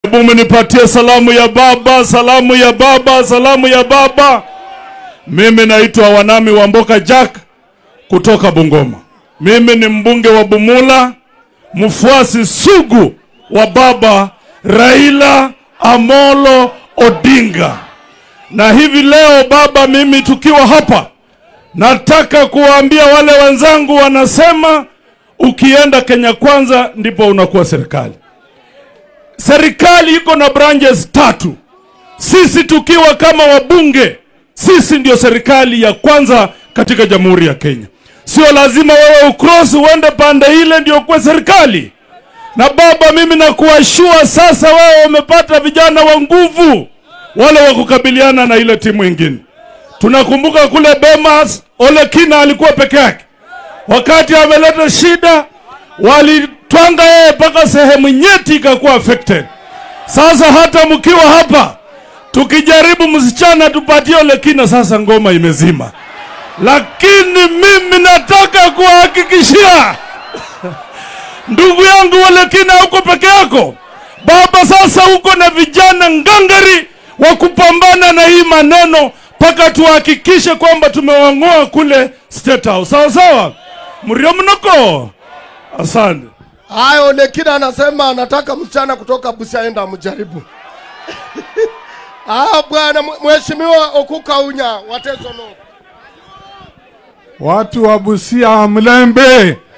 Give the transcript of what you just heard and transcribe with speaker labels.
Speaker 1: Hebu mnipatie salamu ya baba, salamu ya baba, salamu ya baba. Mimi naitwa Wanami Wamboka Jack kutoka Bungoma. Mimi ni mbunge wa Bumula, mfuasi sugu wa baba Raila Amolo Odinga. Na hivi leo baba, mimi tukiwa hapa, nataka kuwaambia wale wenzangu wanasema ukienda Kenya kwanza ndipo unakuwa serikali. Serikali iko na branches tatu. Sisi tukiwa kama wabunge, sisi ndio serikali ya kwanza katika Jamhuri ya Kenya. Sio lazima wewe ukross uende pande ile ndio kuwe serikali. Na baba, mimi nakuashua sasa, wewe umepata vijana wa nguvu, wale wa kukabiliana na ile timu ingine. Tunakumbuka kule Bemas, Ole Kina alikuwa peke yake, wakati ameleta shida walitwanga yeye mpaka sehemu nyeti ikakuwa affected. Sasa hata mkiwa hapa tukijaribu msichana tupatie Ole Kina, sasa ngoma imezima. Lakini mimi nataka kuhakikishia ndugu yangu Ole Kina, uko peke yako baba. Sasa uko na vijana ngangari wa kupambana na hii maneno mpaka tuhakikishe kwamba tumewang'oa kule State House. Sawa sawa, mrio mnoko. Asante.
Speaker 2: Haya, Olekina anasema anataka msichana kutoka Busia enda mjaribu. Ah, bwana mheshimiwa Okuka Unya Wateso no.
Speaker 3: Watu wa Busia Mlembe,